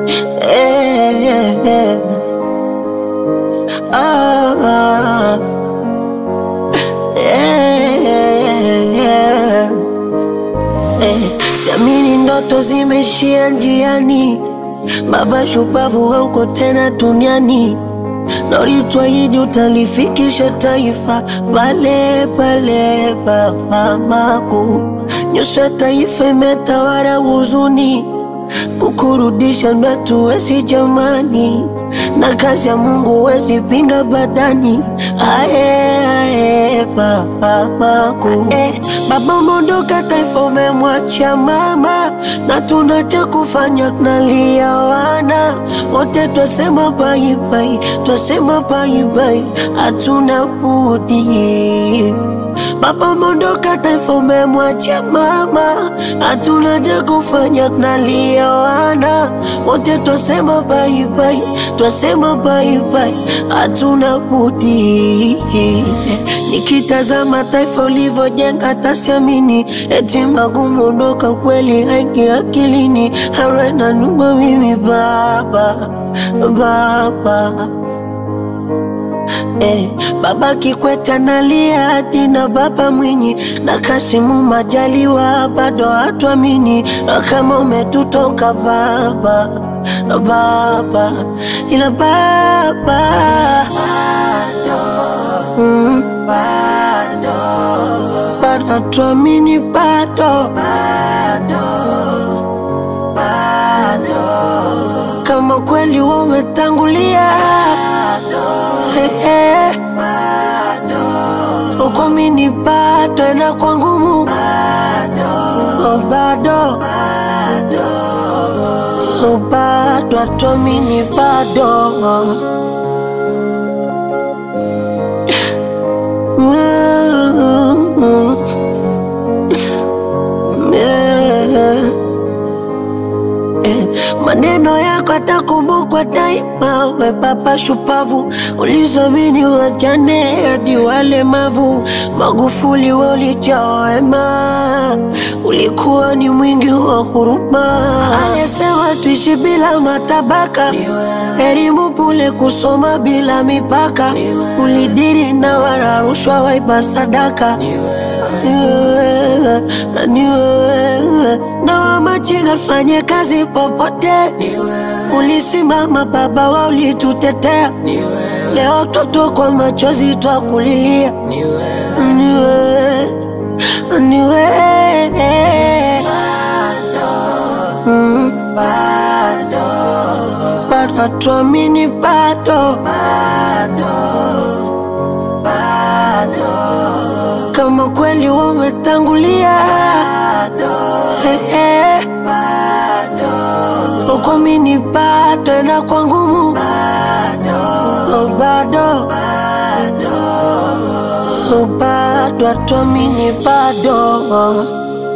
Eh, eh. Ah, ah. Eh, eh, eh. Eh, siamini ndoto zimeishia njiani, baba shupavu hauko tena duniani, na ulitwahidi utalifikisha taifa pale pale papamaku. Nyuso ya taifa imetawala huzuni, kukurudisha ndo hatuwezi jamani, na kazi ya Mungu wezi pinga badani. Ae, ae, papamaku eh, baba umeondoka, taifa umemwachia mama, na tuna cha kufanya, tunalia wana wote, twasema baibai, twasema baibai, hatuna budi Baba umeondoka, taifa umemwachia mama, hatuna cha kufanya, tunalia wana wote, twasema baibai, twasema baibai, hatuna budi. Nikitazama taifa ulivyojenga, tasiamini eti magumu ondoka, kweli haingi akilini, harena numa mimi baba, baba Eh, baba Kikwete analia hadi na baba Mwinyi na Kasimu Majaliwa bado hatuamini kama umetutoka baba, baba ila baba mm, bado hatuamini bado, kama kweli wewe umetangulia Eh, eh. Uko mini bado na kwa ngumu Oh, bado Oh, bado atuamini bado Mm, yeah. Eh, maneno yako atakumbukwa daima, we baba shupavu, ulizamini wajane hadi walemavu. Magufuli we ulijaa wema, ulikuwa ni mwingi wa huruma. Alisema tuishi bila matabaka, elimu bure, kusoma bila mipaka. Ulidiri na wala rushwa, waiba sadaka ni wewe, ni wewe na wamachinga fanye kazi popote, ulisimama baba wa ulitutetea. Leo toto kwa machozi twakulilia, ni wewe, ni wewe Mm, bado hatuamini bado kama kweli wewe umetangulia Eh, eh. uko mini bado na kwa ngumu Oh, bado Oh, bado hatuamini bado